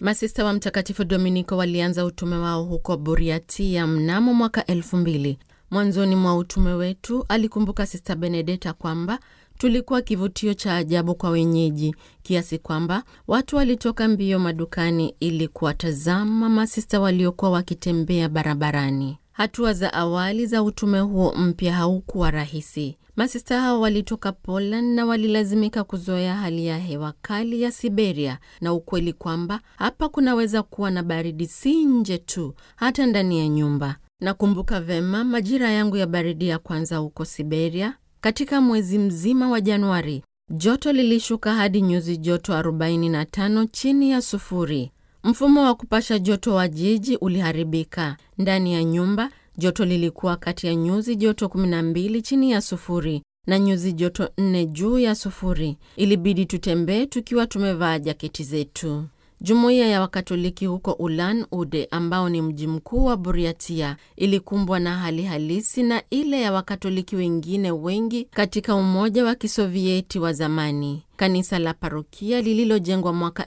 Masista wa Mtakatifu Dominiko walianza utume wao huko Buriatia mnamo mwaka elfu mbili. Mwanzoni mwa utume wetu, alikumbuka Sista Benedeta kwamba tulikuwa kivutio cha ajabu kwa wenyeji kiasi kwamba watu walitoka mbio madukani ili kuwatazama masista waliokuwa wakitembea barabarani. Hatua za awali za utume huo mpya haukuwa rahisi. Masista hao walitoka Poland na walilazimika kuzoea hali ya hewa kali ya Siberia na ukweli kwamba hapa kunaweza kuwa na baridi si nje tu, hata ndani ya nyumba. Nakumbuka vema majira yangu ya baridi ya kwanza huko Siberia. Katika mwezi mzima wa Januari, joto lilishuka hadi nyuzi joto 45 chini ya sufuri. Mfumo wa kupasha joto wa jiji uliharibika. Ndani ya nyumba joto lilikuwa kati ya nyuzi joto 12 chini ya sufuri na nyuzi joto 4 juu ya sufuri. Ilibidi tutembee tukiwa tumevaa jaketi zetu. Jumuiya ya Wakatoliki huko Ulan Ude, ambao ni mji mkuu wa Buriatia, ilikumbwa na hali halisi na ile ya Wakatoliki wengine wengi katika Umoja wa Kisovieti wa zamani. Kanisa la parokia lililojengwa mwaka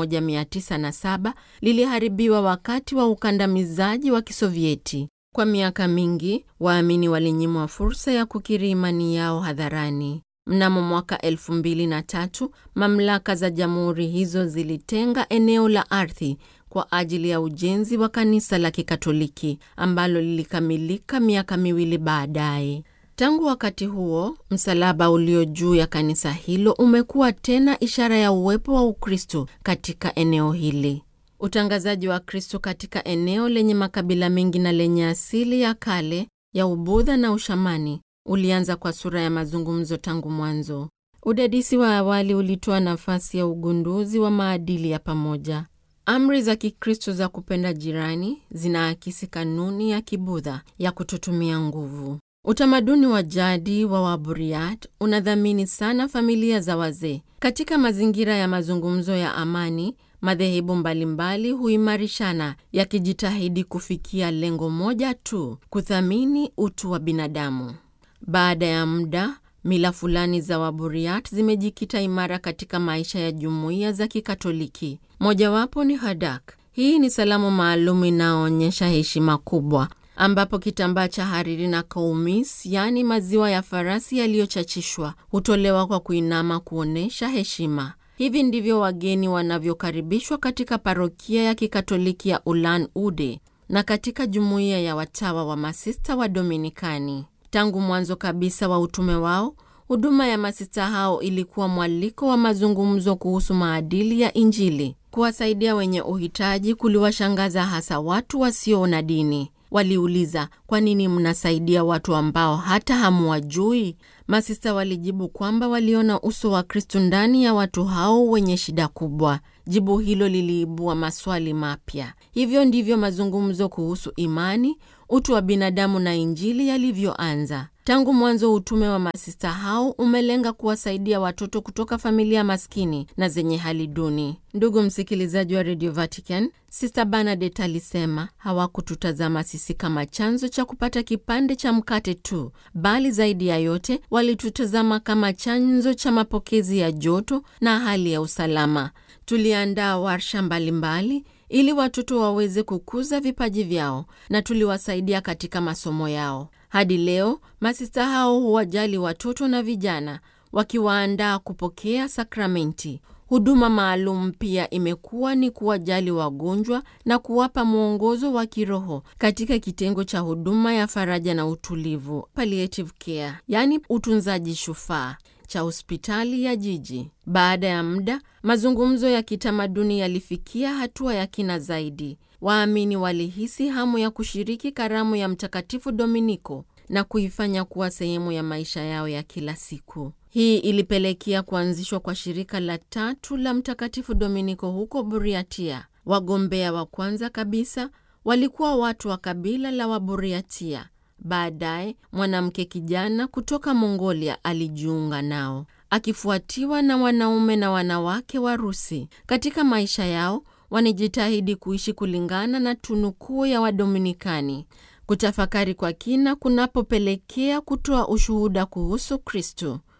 1907 liliharibiwa wakati wa ukandamizaji wa Kisovieti. Kwa miaka mingi, waamini walinyimwa fursa ya kukiri imani yao hadharani. Mnamo mwaka elfu mbili na tatu mamlaka za jamhuri hizo zilitenga eneo la ardhi kwa ajili ya ujenzi wa kanisa la Kikatoliki ambalo lilikamilika miaka miwili baadaye. Tangu wakati huo, msalaba ulio juu ya kanisa hilo umekuwa tena ishara ya uwepo wa Ukristo katika eneo hili. Utangazaji wa Kristo katika eneo lenye makabila mengi na lenye asili ya kale ya Ubudha na Ushamani ulianza kwa sura ya mazungumzo tangu mwanzo. Udadisi wa awali ulitoa nafasi ya ugunduzi wa maadili ya pamoja. Amri za Kikristo za kupenda jirani zinaakisi kanuni ya Kibudha ya kutotumia nguvu. Utamaduni wa jadi wa Waburiat unadhamini sana familia za wazee. Katika mazingira ya mazungumzo ya amani, madhehebu mbalimbali huimarishana yakijitahidi kufikia lengo moja tu, kuthamini utu wa binadamu. Baada ya muda, mila fulani za Waburiat zimejikita imara katika maisha ya jumuiya za Kikatoliki. Mojawapo ni Hadak. Hii ni salamu maalum inayoonyesha heshima kubwa, ambapo kitambaa cha hariri na kaumis, yaani maziwa ya farasi yaliyochachishwa, hutolewa kwa kuinama kuonyesha heshima. Hivi ndivyo wageni wanavyokaribishwa katika parokia ya Kikatoliki ya Ulan Ude na katika jumuiya ya watawa wa masista wa Dominikani. Tangu mwanzo kabisa wa utume wao, huduma ya masista hao ilikuwa mwaliko wa mazungumzo kuhusu maadili ya Injili. Kuwasaidia wenye uhitaji kuliwashangaza hasa watu wasio na dini. Waliuliza, kwa nini mnasaidia watu ambao hata hamuwajui? Masista walijibu kwamba waliona uso wa Kristu ndani ya watu hao wenye shida kubwa. Jibu hilo liliibua maswali mapya. Hivyo ndivyo mazungumzo kuhusu imani, utu wa binadamu na Injili yalivyoanza. Tangu mwanzo, utume wa masista hao umelenga kuwasaidia watoto kutoka familia maskini na zenye hali duni. Ndugu msikilizaji wa Radio Vatican, Sista Bernadette alisema hawakututazama sisi kama chanzo cha kupata kipande cha mkate tu, bali zaidi ya yote walitutazama kama chanzo cha mapokezi ya joto na hali ya usalama. Tuliandaa warsha mbalimbali ili watoto waweze kukuza vipaji vyao na tuliwasaidia katika masomo yao. Hadi leo masista hao huwajali watoto na vijana, wakiwaandaa kupokea sakramenti. Huduma maalum pia imekuwa ni kuwajali wagonjwa na kuwapa mwongozo wa kiroho katika kitengo cha huduma ya faraja na utulivu, palliative care, yaani utunzaji shufaa cha hospitali ya jiji. Baada ya muda, mazungumzo ya kitamaduni yalifikia hatua ya kina zaidi. Waamini walihisi hamu ya kushiriki karamu ya Mtakatifu Dominiko na kuifanya kuwa sehemu ya maisha yao ya kila siku. Hii ilipelekea kuanzishwa kwa shirika la tatu la Mtakatifu Dominiko huko Buriatia. Wagombea wa kwanza kabisa walikuwa watu wa kabila la Waburiatia. Baadaye mwanamke kijana kutoka Mongolia alijiunga nao, akifuatiwa na wanaume na wanawake Warusi. Katika maisha yao wanajitahidi kuishi kulingana na tunukuu ya Wadominikani, kutafakari kwa kina kunapopelekea kutoa ushuhuda kuhusu Kristo.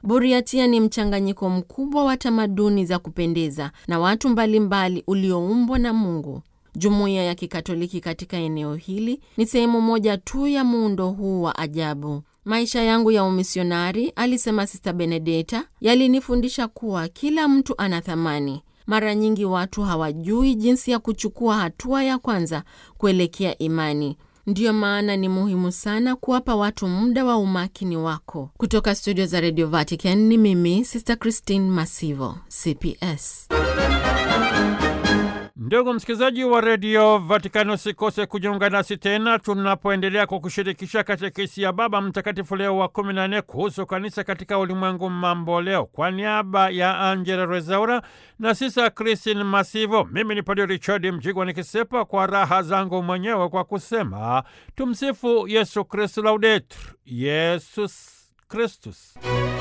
Buriatia ni mchanganyiko mkubwa wa tamaduni za kupendeza na watu mbalimbali ulioumbwa na Mungu. Jumuiya ya Kikatoliki katika eneo hili ni sehemu moja tu ya muundo huu wa ajabu. Maisha yangu ya umisionari, alisema Sista Benedeta, yalinifundisha kuwa kila mtu ana thamani. Mara nyingi watu hawajui jinsi ya kuchukua hatua ya kwanza kuelekea imani. Ndiyo maana ni muhimu sana kuwapa watu muda wa umakini wako. Kutoka studio za Radio Vatican ni mimi Sister Christine Masivo, CPS. Ndugu msikilizaji wa redio Vatikani, usikose kujiunga nasi tena tunapoendelea kwa kushirikisha katekisi ya Baba Mtakatifu Leo wa kumi na nne kuhusu kanisa katika ulimwengu mambo leo. Kwa niaba ya Angela Rezaura na Sisa Christine Masivo, mimi ni Padre Richard Mjigwa nikisepa kwa raha zangu mwenyewe kwa kusema tumsifu Yesu Kristu, laudetur Yesus Kristus.